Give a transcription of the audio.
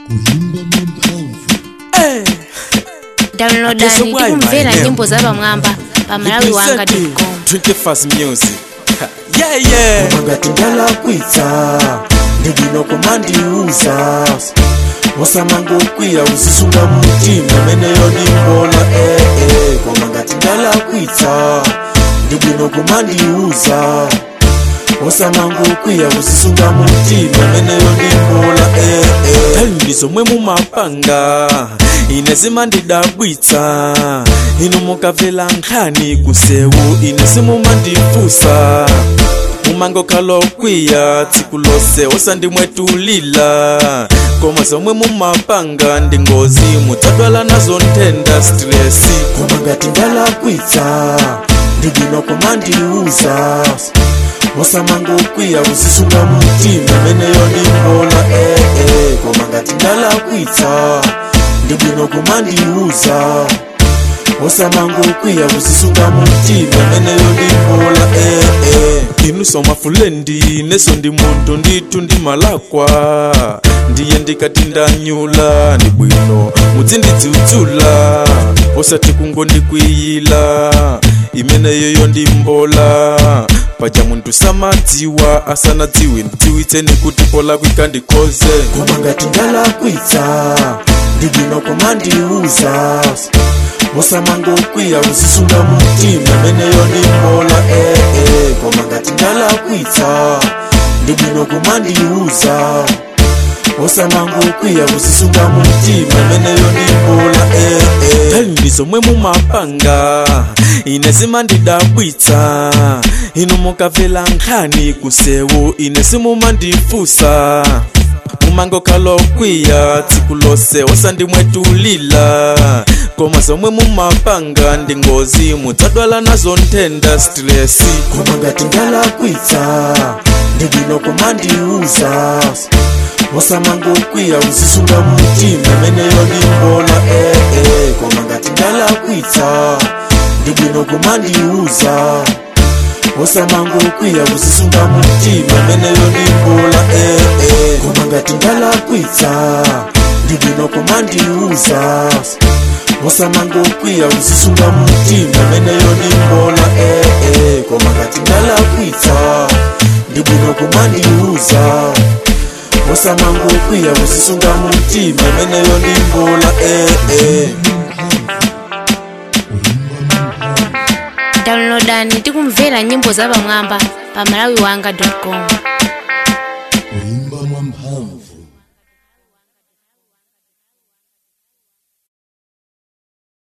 downloadani tikumvera nyimbo za pamwamba pa malawi wanga com 21st music yeah yeah ngati ndalakwitsa ndibwino kumandiuza osamangokwiya uzisunga mutima meneyo ndimbola ee koma ngati ndalakwitsa ndibwino kumandiuza osamangokwiya uzisunga mutima meneyo ndimbola ee tali zomwe mumapanga ine zimandidabwitsa inu mukabvela nkhani kusewu ine simumandifusa mumangokhala okwiya tsiku lose osandimwetulila koma zomwe mumapanga ndi ngozi mudzadwala nazo nthenda stresi koma ngati ndalakwitsa ndibwino kumandiuza osamangokwiya uzisunga mutima meneyo ndimbola ee koma ngati ndalakwitsa ndibwino kumandiuza osamangokwiya uzisunga mutima meneyo ndimbola ee inu somafulendi neso ndi munthu ndithu ndimalakwa ndiye ndikati ndanyula ndi bwino mudzindidziudzula osati kungondikwiyila imeneyoyo ndimbola paja munthu samadziwa asanadziwe ndidziwitseni kuti pola kwikandikhoze koma ngati ndalakwitsa ndibwino kumandiuza osamangokwiya uzisunga mutima meneyo ndimbola ee koma ngati ndalakwitsa ndibwino kumandiuza osamangokwiya uzisunga mutima meneyo ndimbola ee tali zomwe mumapanga ine zimandidabwitsa inu mukabvela nkhani kusewu ine simumandifusa mumangokhala okwiya tsiku lose osandimwetulila koma zomwe mumapanga ndi ngozi mudzadwala nazo nthenda stresi koma ngati ndalakwitsa ndibwino kumandiuza osamangokwiya uzisunga mutima meneyo ndimbola ee koma ngati ndalakwitsa ndibwino kumandiuza osamangokwiya uzisunga mutima meneyo ndimbola ee koma ngati ndalakwitsa ndibwino kumandiuza osamangokwiya uzisunga mutima meneyo ndimbola ee koma ngati ndalakwitsa ndibwino kumandiuza osamangokwiya uzisunga mutima meneyo ndimbola ee downloadani tikumvera nyimbo za pamwamba pa malawi wanga com